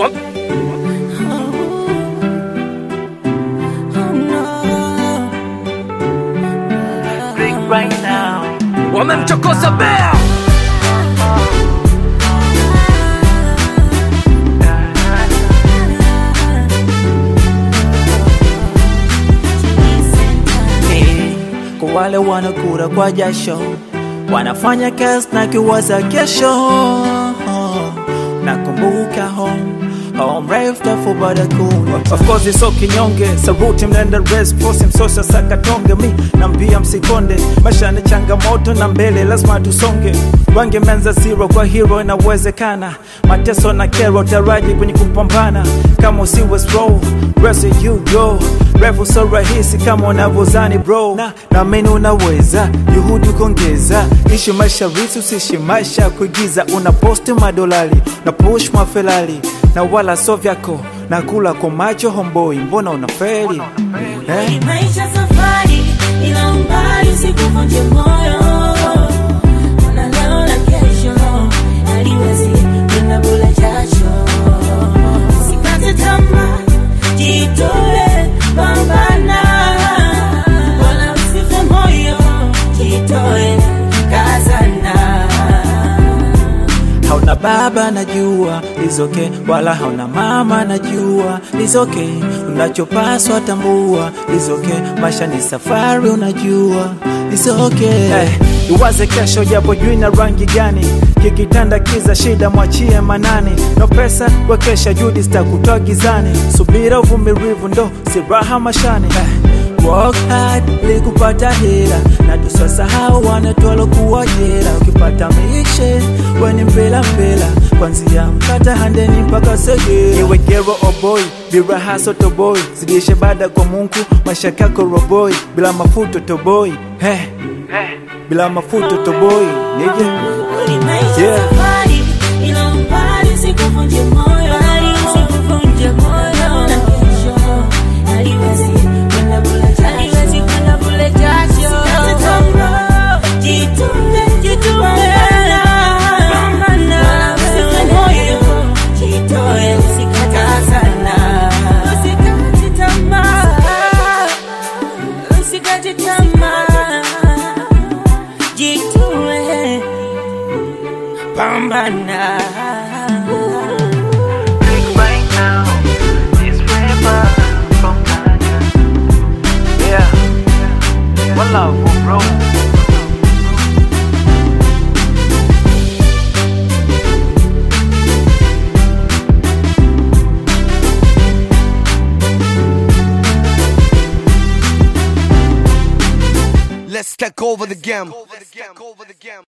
wamemchokoza bea Eh, kwa wale wanakura kwa jasho wanafanya kazi na kiwaza kesho nakumbuka home home refu tafu baada kuna Of course it's okay kinyonge saruti mnaenda race force msosa sakatonge mi nambia msikonde maisha ni changamoto na mbele lazima tusonge wange menza zero kwa hero inawezekana mateso na kero taraji kwenye kupambana kama usiwe slow rest you go refu so rahisi kama unavyozani bro na naamini unaweza juhudi kuongeza ishi maisha risi usishi maisha ya kuigiza una posti madolari na push mafelari na wala so vyako na kula kwa macho homboi mbona unaferi eh? Ni maisha safari, ila umbali usikuvunje moyo. Ona leo na kesho, haliwezi kwenda bure jasho. Usikate tamaa, jitoe, pambana. Wala usife moyo, jitoe, kazana. hauna baba najua lizoke wala hauna mama najua lizoke unachopaswa tambua lizoke maisha ni safari unajua lizoke Eh, iwaze kesho japo jui na rangi gani kikitanda kiza shida mwachie manani no pesa wekesha judi zitakutoa gizani subira uvumilivu ndo siraha mashani eh, Work hard ili kupata hela na tusasahau wanatwalo kuwa jela. Ukipata mishe weni mpela mpela, kwanzia mkata handeni mpaka segera. iwe gero oboi biraha sotoboi zidishe bada kwa mungu maisha kako roboi bila mafuto toboi hey, bila mafuto toboi nije Ni maisha Yeah. safari, ila umbali usikuvunje moyo. Usikuvunje moyo. Na kesho, haliwezi kwenda bure jasho. Haliwezi kwenda bure jasho. Usikate tamaa, jitume, jitume. Pambana. Usife moyo, jitoe, usikate sana. Usikate tamaa, usikate tamaa. Jitoe, pambana. yeah. One love, bro. Let's take over the game.